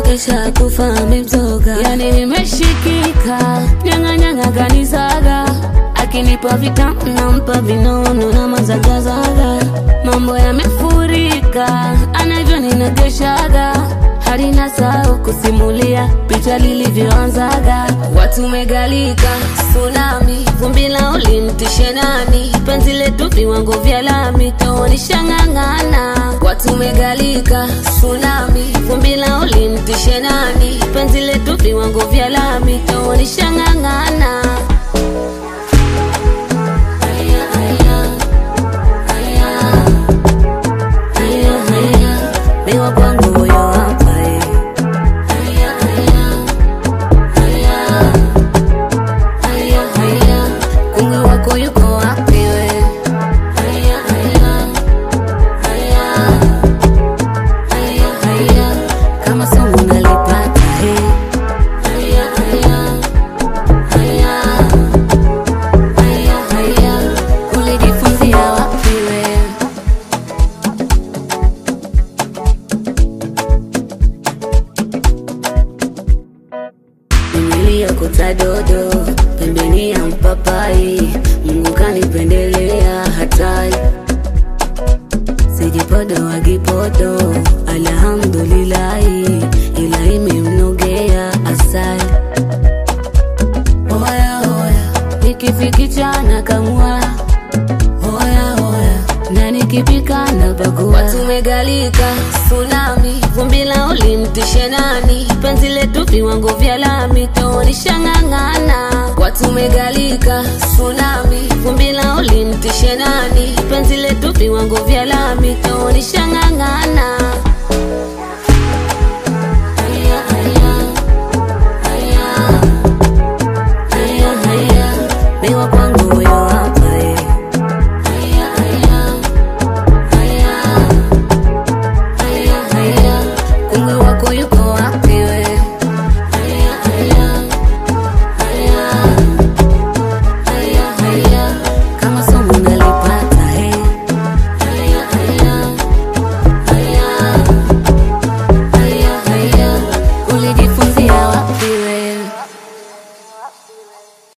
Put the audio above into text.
kisha kufa mimzoga, yani nimeshikika, nyang'anyang'a kanisaga, akinipa vitamu nampa vinono na mazagazaga, mambo yamefurika, anavyo ninageshaga hadi nasahau kusimulia picha lilivyoanzaga. Watu megalika tsunami, vumbi la ulimtishe nani? Penzi letu viwango vya lami, taonishang'ang'ana. Watu megalika tsunami, vumbi la ulimtishe nani? Penzi letu viwango vya lami, taonishang'ang'ana. Aya, aya, aya, aya, aya, miwa kwangu huyo hapa eh. Aya, aya, aya, aya, aya, kungwi wako yuko wapi we? Aya, aya, aya, aya, aya, kama somo nalipata eh. Aya, aya, aya, aya, aya, ulijifunzia wapi we? niliyokota dodo pembeni ya mpapai, Mungu kanipendelea hatari, sijipodo wagipodo, alhamdulillahi, ila imemnogea asali. Oya oya, nikifikicha na kamua Oya oya, na nikipika na pakua. Watu megalika tsunami, vumbi la ulimtishe nani? Penzi letu viwango vya lami, taonishang'ang'ana. Watu megalika tsunami, vumbi la ulimtishe nani? Penzi letu viwango vya lami, taonishang'ang'ana.